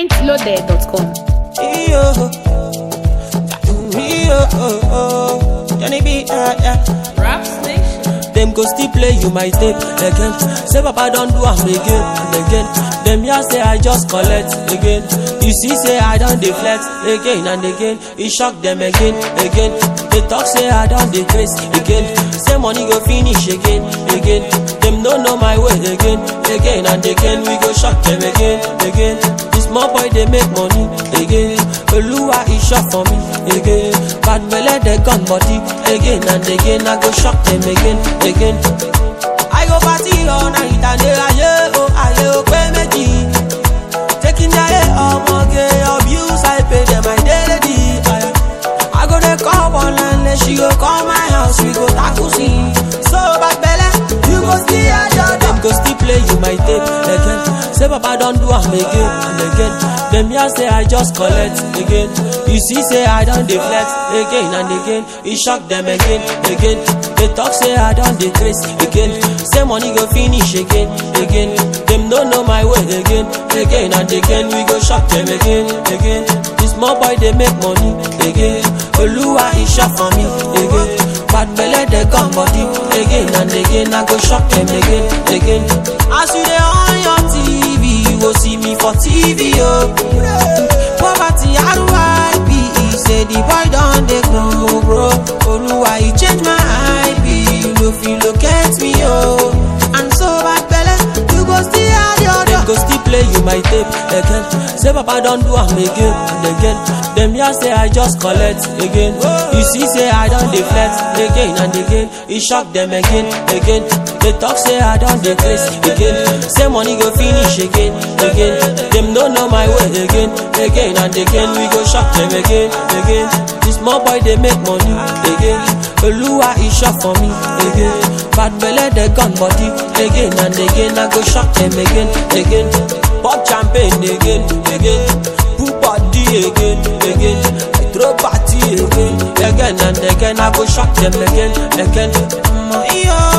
mintloaded.com. Yo, yo, oh, oh. Johnny B, uh, yeah. Rap Station. Them go still play you my tape again. Say Papa don't do am again and again. Them here say I just collect again. You see say I don't deflect again and again. It shock them again, again. They talk say I don't decrease again. Say money go finish again, again. Them don't know my way again, again and again. We go shock them again, again. This small boy they make money again. Oluwa is shot for me again. Bad belle they gun body again and again. I go shock them again, again. I go party all night and day aye oh aye oh pé méjì. Taking their ọmọge abuse I pay them my daily. Aye. I go dey call one and she go call my house we go tackle scene. So bad belle you go still hear your Them go still play you my tape again. Say Papa don't do am again and again. Them here say I just collect again. You see say I don't deflect again and again. It shock them again, again. They talk say I don't decrease again. Say money go finish again, again. Them don't know my way again, again and again. We go shock them again, again. This small boy they make money again. Oluwa is shot for me again. Bad belle they come body again and again. I go shock them again, again. As you dey on your TV, you go see me for TV, oh. Poverty RIP, say the boy don dey grow, bro. Oluwa, you change my IP, you no fit locate me, oh. And so bad belle, you go still have your Them go still play you my tape again. Say Papa don't do am again and again. Them here say I just collect again. You see say I don't deflect again and again. It shock them again, again. They talk say I don't decrease again. Say money go finish again, again. Them don't know my way again, again and again. We go shock them again, again. This small boy they make money again. Oluwa is shot for me again. Bad belle they gun body again and again. I go shock them again, again. Pop champagne again, again. Put body again, again. I throw party again, again and again. I go shock them again, again. Mm, yeah.